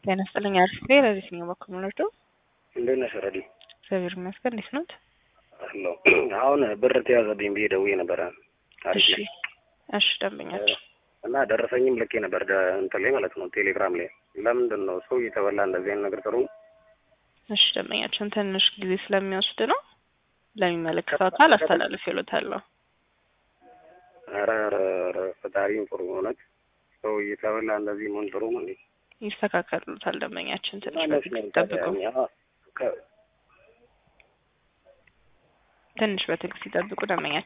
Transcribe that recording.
ጤና ይስጥልኝ። አሪፍ ቤ ለዚህኛው በኩል ምንወስዶ እንዴት ነሽ ረዲ? እግዚአብሔር ይመስገን። እንዴት ኖት? አለሁ። አሁን ብር ተያዘብኝ ብዬ ደውዬ ነበረ። አሪፍ እሺ ነኝ እሺ፣ ደንበኛቸው እና ደረሰኝም ልኬ ነበር ደ- እንትን ላይ ማለት ነው ቴሌግራም ላይ። ለምንድን ነው ሰው እየተበላ እንደዚህ አይነት ነገር ጥሩ እሺ፣ ደንበኛቸውን ትንሽ ጊዜ ስለሚወስድ ነው ለሚመለከተው አካል አስተላልፍ ይሉታለሁ። ኧረ ኧረ ኧረ ፈጣሪም ጥሩ እውነት ሰው እየተበላ እንደዚህ መሆን ጥሩ ነው እንዴ? ይስተካከሉታል። ደንበኛችን ትንሽ ማለት በትዕግስት ነው ይጠብቁ። ታዲያ እኛ ከ- ትንሽ በትዕግስት ይጠብቁ ደንበኛችን